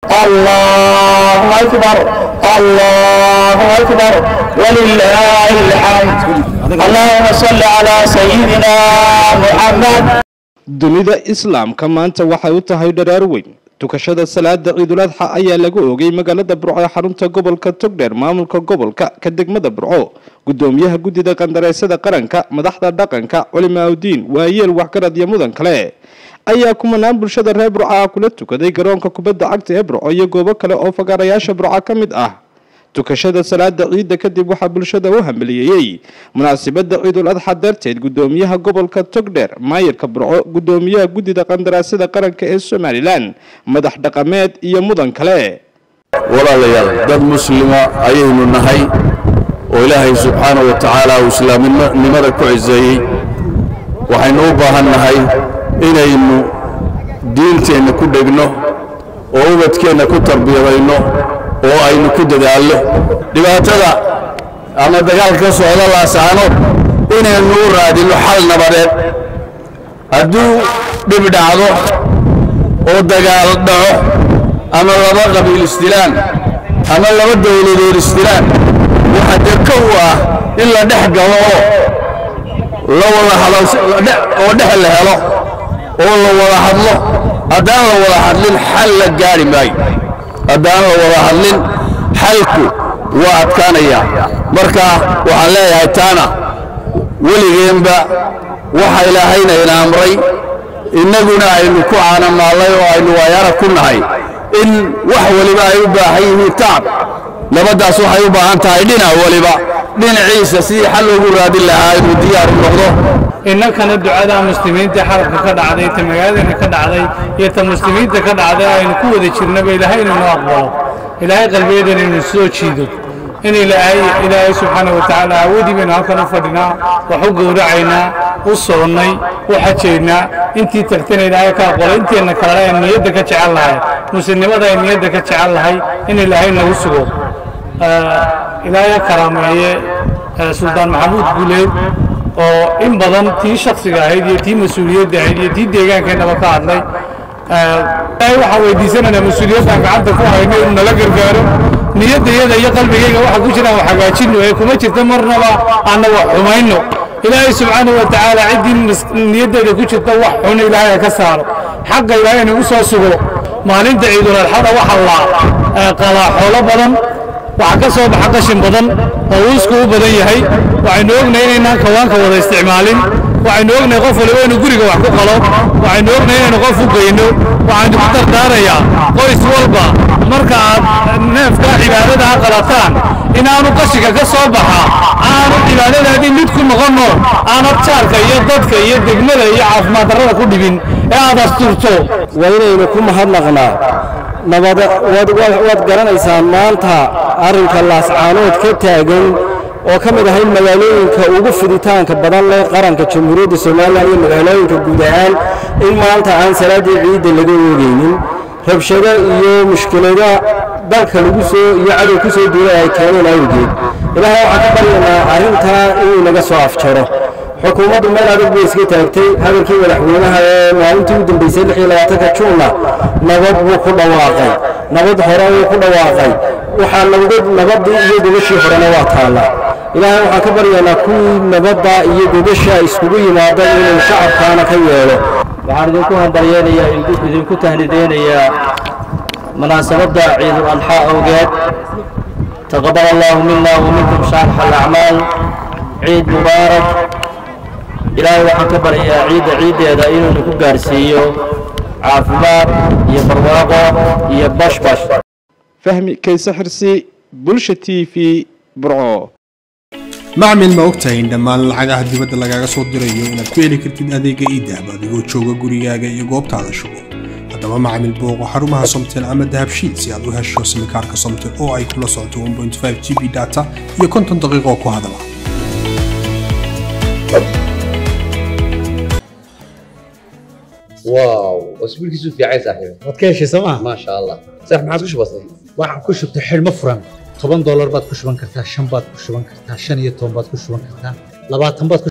الله أكبر الله أكبر ولله الحمد اللهم صل على سيدنا محمد dunida islaamka maanta waxay u tahay dharaar weyn tukashada salaada ciidul adxa ayaa lagu oogay magaalada burco ee xarunta gobolka togdheer maamulka gobolka ka degmada burco gudoomiyaha guddida qandareysada qaranka madaxda dhaqanka culimaaudiin waayeel waxgarad iyo mudan kale ayaa kumanaan bulshada reer burco ah kula tukaday garoonka kubadda cagta ee burco iyo goobo kale oo fagaarayaasha burco ka mid ah tukashada salaada ciidda kadib waxaa bulshada u hambaliyeeyey munaasabada ciidul adxa darteed gudoomiyaha gobolka togdheer maayirka burco gudoomiyaha guddida qandaraasada qaranka ee somalilan madax dhaqameed iyo mudan kale walaalayaal dad muslima ayaynu nahay oo ilaahay subxaana wa tacaala uu islaamnimada ku ciseeyey waxaynu u baahan nahay inaynu diinteenna ku dhegno oo ubadkeenna ku tarbiyadayno oo aynu ku dadaallo dhibaatada ama dagaalka ka socda laasaanood inaynu u raadinno xal nabadeed hadduu dhib dhacdo oo dagaal dhaco ama laba qabiil isdilaan ama laba dawladood isdilaan waxa dee kow ah in la dhex galo oo la wada hadoo dhex la helo oo la wada hadlo haddaan la wada hadlin xal la gaari maayo haddaan la wada hadlin xalku waa adkaanaya marka waxaan leeyahay taana weligeenba waxa ilaahayna ina amray innaguna aynu ku caanamaallay oo aynu waayaara ku nahay in wax weliba ay u baahan yihiin tacab nabaddaas waxay u baahan tahay dhinac weliba dhinaciisa sidii xal loogu raadin lahaa inuu diyaar u noqdo innankana ducada muslimiinta xarabka ka dhacday ta magaaladeena ka dhacday iyo ta muslimiinta ka dhacday aynu ku wada jirnaba ilaahay inuu noo aqbalo ilaahay qalbiyadan inuu soo jiido in ilaahay ilaahay subxaana wa tacaala awoodii baynu halkan u fadhinaa wax u gowracaynaa u soonnay u xajaynaa intii tagtana ilaahay ka aqbalo inteenna kalena ay niyadda ka jecel lahay muslimnimada ay niyadda ka jecel lahay in ilaahay nagu sugo ilaahay karaameeye suldaan maxamuud guuleed oo in badan tii shaksiga ahayd iyo tii mas-uuliyadda ahayd iyo tii deegaankeenaba ka hadlay ilaahay waxaan weydiisanaynaa mas-uuliyaddan gacanta ku hayno inuu nala gargaaro niyaddayada iyo qalbigayga waxa ku jiraan wax hagaajinno ee kuma jirta marnaba aanna wax xumayno ilaahay subxaana wa tacaala ciddii niyaddeeda ku jirta wax xun ilaahay ha ka saaro xagga ilaahay nagu soo sugo maalinta ciidul adxada waxa la qalaa xoolo badan waxaa ka soo baxa qashin badan oo uusku u badan yahay waxaynu ognahay inaynaan kawaanka wada isticmaalin waxaynu ognahay qof waliba inuu guriga wax ku qalo waxaynu ognahay inaynu qof u geyno waxaynu ku dardaarayaa qoys walba marka aad neefka cibaadada qalataan inaanu qashinka ka soo baxa aanu cibaadadaadii mid ku noqonno aanad jaarka iyo dadka iyo degmada iyo caafimaad darrada ku dhibin ee aad asturto waa inaynu ku mahadnaqnaa nabad waad garanaysaan maanta arrinka laascaanood ka taagan oo ka mid ahay magaalooyinka ugu fiditaanka badan leh qaranka jamhuuriyadda somalilan iyo magaalooyinka guud ahaan in maanta aan salaaddii ciidda laga oogaynin rabshado iyo mushkilada dalka lagu soo iyo cadow ku soo duulay ay keeneen awgeed ilaahay waxaan ka baryaynaa arrintaa inuu naga soo afjaro xukuumaddu meel adag bay iska taagtay hadalkii madaxweynaha ee maalintii u dambeysay lix iyo labaatanka juunna nabad buu ku dhawaaqay nabad hore wuu ku dhawaaqay waxaa nabad nabaddii iyo gogashii horena waa taalla ilaahay waxaan ka baryaynaa kuwii nabadda iyo gogasha iskugu yimaada inuu shacabkaana ka yeelo waxaan idinku hambaryeynayaa idinku tahnideynayaa munaasabadda ciidul adxaa awgeed taqabal allahu mina wa minkum shaarxa alacmaal ciid mubaarak ilaahay waxaan ka baryayaa ciidda ciiddeeda inuu nagu gaarsiiyo caafimaad iyo barwaaqo iyo bashbash fahmi kayse xirsi bulsha t v burco macmil ma ogtahay in dhammaan lacagaha dibadda lagaaga soo dirayo inaad ku heli kartid adeega iidahab adigoo jooga gurigaaga iyo goobtaada shugo haddaba macmil booqo xarumaha somtel ama dahabshiid si aad u hesho simikaarka somtel oo ay kula socoto g b data iyo konton daqiiqo ku hadala واو اسبوع كيسو في عايز صاحبي waad ka heshay sooma ما شاء الله صح ما عادش بسيط waxaan ku shubtay xidhmo furan toban doolar baad ku shuban kartaa shan baad ku shuban kartaa shan iyo toban baad ku shuban kartaa labaatan baad ku